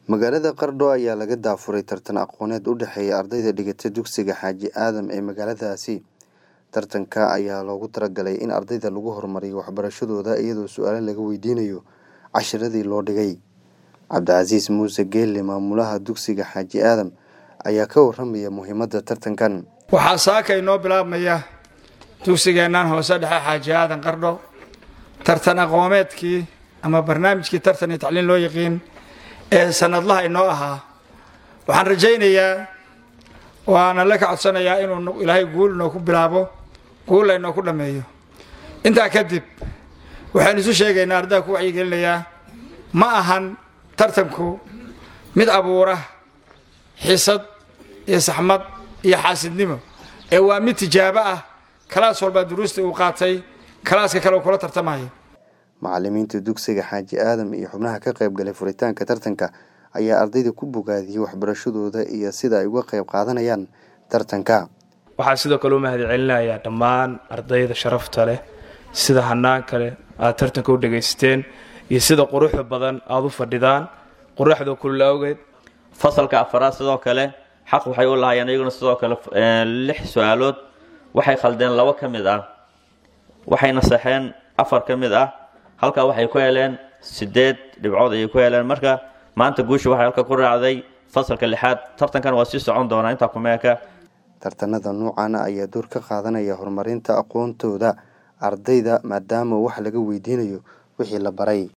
magaalada qardho ayaa laga daafuray tartan aqooneed u dhexeeya ardayda dhigata dugsiga xaaji aadam ee magaaladaasi tartanka ayaa loogu talagalay in ardayda lagu horumariyo waxbarashadooda iyadoo su-aalo laga weydiinayo cashiradii loo dhigay cabdicasiis muuse geelle maamulaha dugsiga xaaji aadam ayaa ka waramaya muhiimadda tartankan waxaa saaka inoo bilaabmaya dugsigeennan hoose dhexe xaaji aadan qardho tartan aqoomeedkii ama barnaamijkii tartan iyo tacliin loo yaqiin ee sanadlaha inoo ahaa waxaan rajaynayaa waana la ka codsanayaa inuu ilaahay guul inoo ku bilaabo guulla inoo ku dhammeeyo intaa kadib waxaynu isu sheegaynaa ardayda ku wacyigelinayaa ma ahan tartanku mid abuura xisad iyo saxmad iyo xaasidnimo ee waa mid tijaabo ah kalaas walbaa duruusta uu qaatay kalaaska kale uu kula tartamayo macalimiinta dugsiga xaaji aadam iyo xubnaha ka qayb galay furitaanka tartanka ayaa ardayda ku bogaadiyey waxbarashadooda iyo sida ay uga qayb qaadanayaan tartanka waxaa sidoo kale u mahad celinayaa dhammaan ardayda sharafta leh sida hanaan kale aad tartanka u dhagaysteen iyo sida quruxda badan aada u fadhidaan quruxda kulula awgeed fasalka afaraad sidoo kale xaq waxay u lahaayeen iyaguna sidoo kale lix su-aalood waxay khaldeen labo ka mid ah waxayna saxeen afar ka mid ah halkaa waxay ku heleen sideed dhibcood ayay ku heleen marka maanta guusha waxay halka ku raacday fasalka lixaad tartankan waa sii socon doonaa intaa kumeeka tartanada nuucaana ayaa door ka qaadanaya horumarinta aqoontooda ardayda maadaama wax laga weydiinayo wixii la baray